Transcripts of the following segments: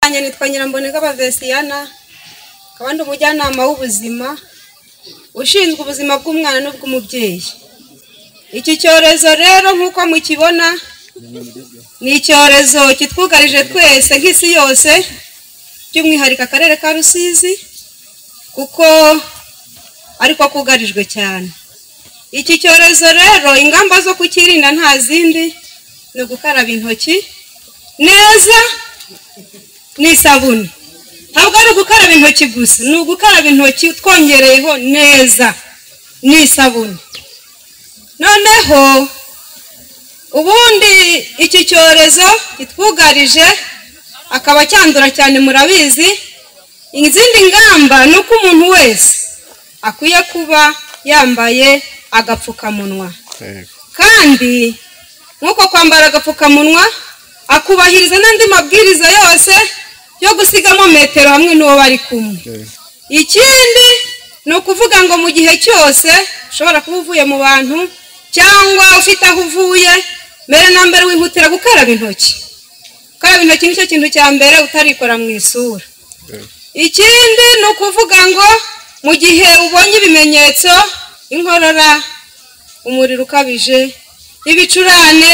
Yanjye nitwa Nyiramboneka Bavesiyana akaba ndi umujyanama w'ubuzima ushinzwe ubuzima bw'umwana n'ubw'umubyeyi iki cyorezo rero nk'uko mukibona ni icyorezo kitwugarije twese nk'isi yose by'umwihariko akarere ka rusizi kuko ariko kugarijwe cyane iki cyorezo rero ingamba zo kukirinda nta zindi ni ugukaraba intoki neza n'isabune ntabwo ari ugukaraba intoki gusa ni ugukaraba intoki twongereyeho neza n'isabune noneho ubundi iki cyorezo kitwugarije akaba cyandura cyane murabizi izindi ngamba ni uko umuntu wese akwiye kuba yambaye agapfukamunwa kandi nk'uko kwambara agapfukamunwa akubahiriza n'andi mabwiriza yose yo gusigamo metero hamwe n'uwo bari kumwe ikindi ni ukuvuga ngo mu gihe cyose ushobora kuba uvuye mu bantu cyangwa ufite aho uvuye mbere na mbere wihutira gukaraba intoki gukaraba intoki nicyo kintu cya mbere utarikora mu isura ikindi ni ukuvuga ngo mu gihe ubonye ibimenyetso inkorora umuriro ukabije ibicurane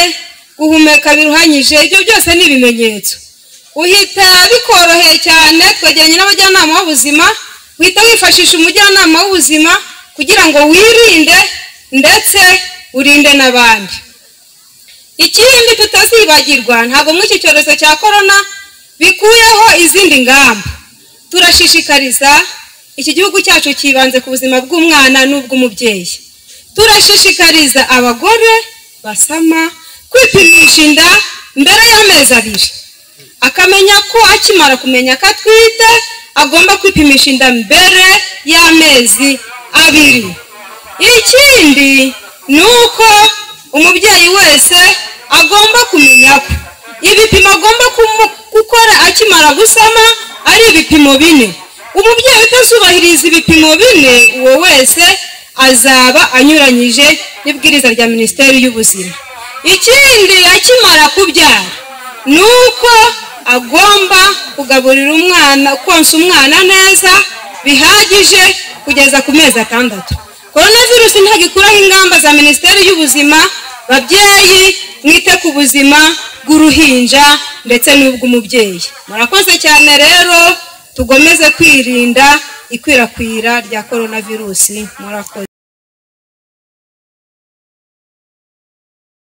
guhumeka biruhanyije ibyo byose ni ibimenyetso uhita bikoroheye cyane twegeranye n'abajyanama b'ubuzima uhita wifashisha umujyanama w'ubuzima kugira ngo wirinde ndetse urinde n'abandi ikindi tutazibagirwa ntabwo muri iki cyorezo cya korona bikuyeho izindi ngamba turashishikariza iki gihugu cyacu cyibanze ku buzima bw'umwana n'ubw'umubyeyi turashishikariza abagore basama kwipimisha inda mbere y'amezi abiri akamenya ko akimara kumenya ko atwite agomba kwipimisha inda mbere y'amezi abiri ikindi ni uko umubyeyi wese agomba kumenya ko ibipimo agomba gukora akimara gusama ari ibipimo bine umubyeyi utazubahiriza ibipimo bine uwo wese azaba anyuranyije n'ibwiriza rya minisiteri y'ubuzima ikindi akimara kubyara ni uko agomba kugaburira umwana konsa umwana neza bihagije kugeza ku mezi atandatu korona virusi ntagikuraho ingamba za minisiteri y'ubuzima babyeyi mwite ku buzima bw'uruhinja ndetse n'ubw'umubyeyi murakoze cyane rero tugomeze kwirinda ikwirakwira rya korona virusi murakoze